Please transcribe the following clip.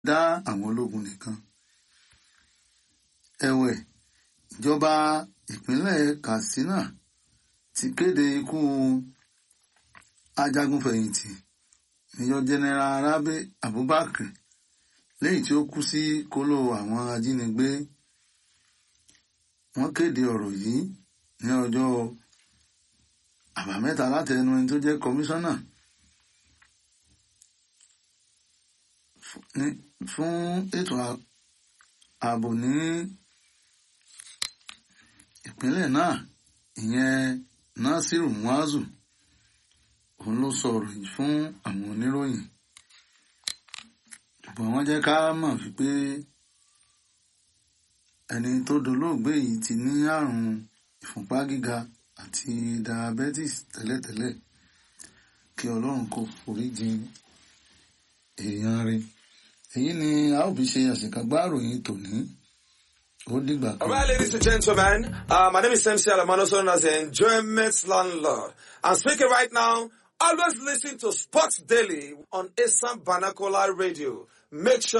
dá àwọn ológun nìkan. ẹ̀wẹ̀ ìjọba ìpínlẹ̀ Katsina ti kéde ikú ajagunfẹ̀yìntì Major General Rabi Abubakar lẹ́yìn tí ó kú sí kóló àwọn ajínigbé wọ́n kéde ọ̀rọ̀ yìí ní ọjọ́ àbámẹ́ta láti ẹnu ẹni tó jẹ́ kọmíṣánná fún ètò ààbò ní ìpínlẹ̀ náà ìyẹn Nasiru Muazu òun ló sọ ọ̀rọ̀ yìí fún àwọn oníròyìn ṣùgbọ́n wọ́n jẹ́ ká mọ̀ wípé ẹni tó dolóògbé yìí ti ní àrùn ìfúnpá gíga àti diabetes tẹ́lẹ̀tẹ́lẹ̀ kí ọlọ́run kó foríjì èèyàn rẹ̀ èyí ni a ó fi ṣe àṣekágbá ìròyìn tòní ó dìgbà kan. All right, ladies and gentlemen, uh, my name is MC Alamano, known as the Enjoyment Landlord. I'm speaking right now. Always listen to Sports Daily on Assam Vernacular Radio. Make sure